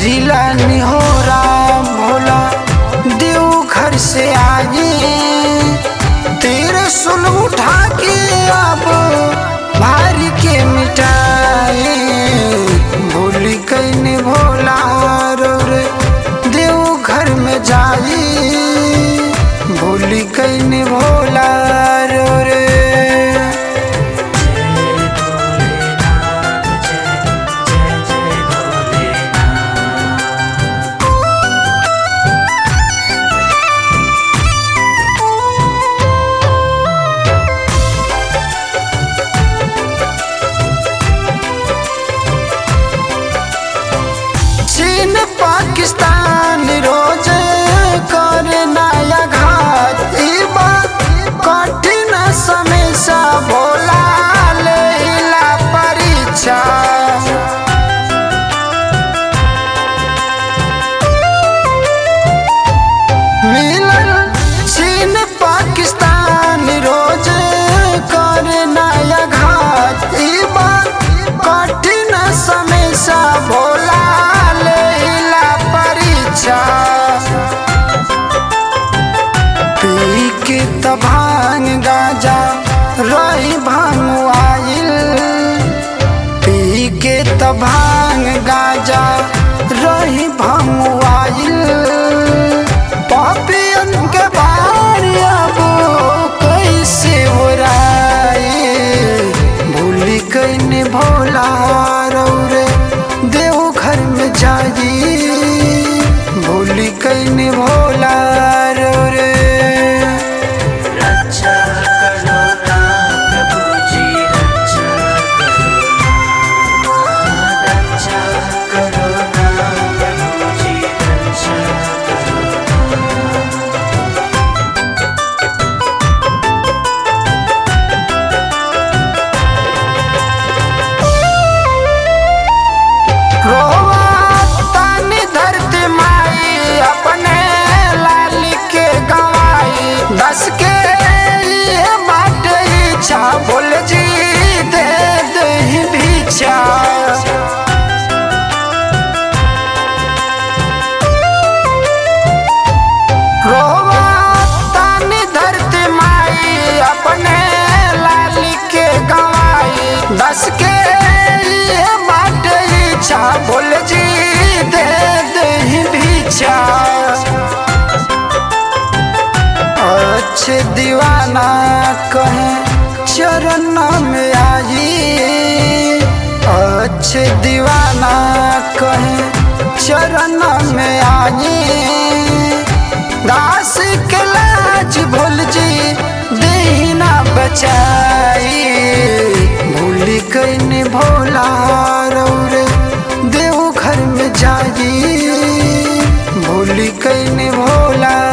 करिला निहोरा भोला देव घर से आए तेरे सुल उठा के अब भारी के मिटाए भूली कैने भोला रो रे देव घर में जाई भूली कैने भोला रो रे चीन पाकिस्तान रोज कर नया घात ई बात कठिन समय सा भोला लेला परीक्षा मिलल चीन पाकिस्तान रोज कर नया घात ई बात कठिन समय सा भोला लेला परीक्षा पी के त भांग गाजा रही भांग आइल पी के त भांग गाजा रही भांग आइल पापियन के बारी अब कैसे ओराए भूली कैने भोला रौरे देव घर में जाई भूली कैने भोला रौरे रक्षा करो ना प्रभु जी रक्षा करो ना रक्षा करो ना प्रभु जी रक्षा करो रोवा तानी धरती माई अपने लाल के गवाई दस के ये बाट इच्छा बोल जी दे दही भिक्षा रोवा तानी धरती माई अपने लाल के गवाई दस के ये बाट इच्छा बोल जी दे दही भिक्षा अच्छे दीवाना कहे चरण में आई अच्छे दीवाना कहे चरण में आई दास के लाज भूल जी देना बचाई भूली कैने भोला रौरे देव घर में जाई भूली कैने भोला